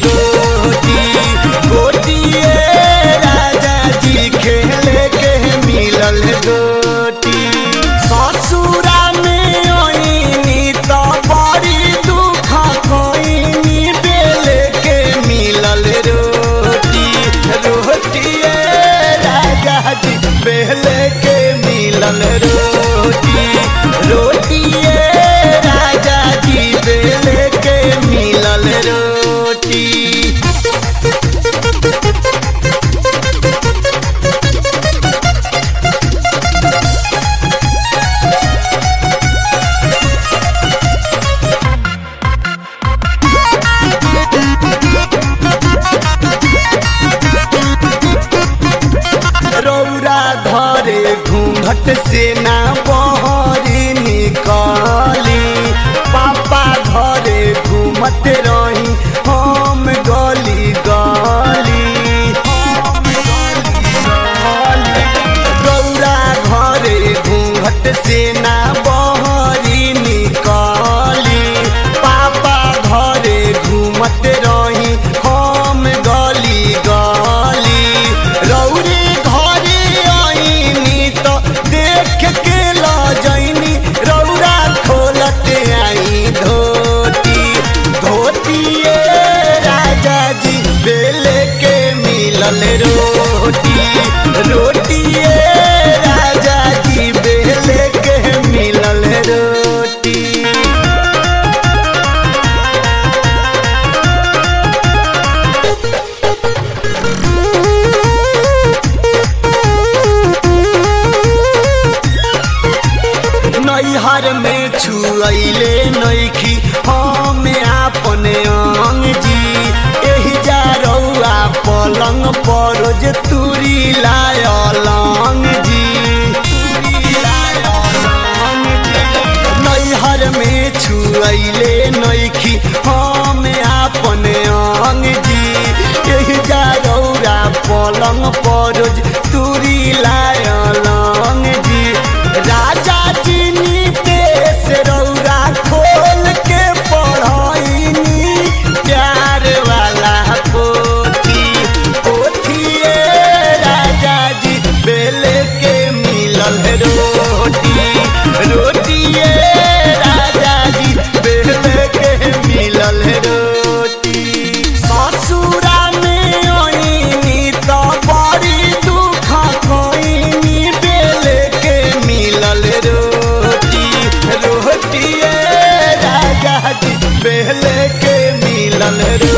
गोटी गोटिए राजा जी खेले के मिलल गोटी ससुरा में ओइनी तो बड़ी दुख कोइनी बेले के मिलल रोटी रोटिए राजा जी बेले के मिलल रोटी रोटिए राजा जी बेले के मिलल रोटी रौरा धरे घूंघट से ना बहरी निकली पापा घरे घूमत रही हम गली गली रौरा घरे घूंघट से ना बहरी निकली पापा घरे घूमत रही हम गली गली रौरे घरे आईनी तो देख के लजैनी रौरा खोलत आई धोती धोतिए राजा जी बेले के मिलल रोटी रोटिए राजा जी बेले के मिलल रोटी नैहर में छुअले नैखी हम आपने अंग जी एही जा रौआ पलंग परोज तुरी लायलंग जी नैहर में छुअले नैखी हम आपने अंग जी एही जा रौआ पलंग परोज तुरी लायलंग जी राजा जी नीतेश रौरा खोल के पढ़ाईनी प्यार वाला पोथी पोथिए राजा जी बेले के मिलल रोटी रोटिए राजा जी बेले के मिलल रोटी ससुरा में ओइनी तो बड़ी दुख कोइनी बेले के मिलल रोटी रोटिए राजा जी बेले के मिलल रोटी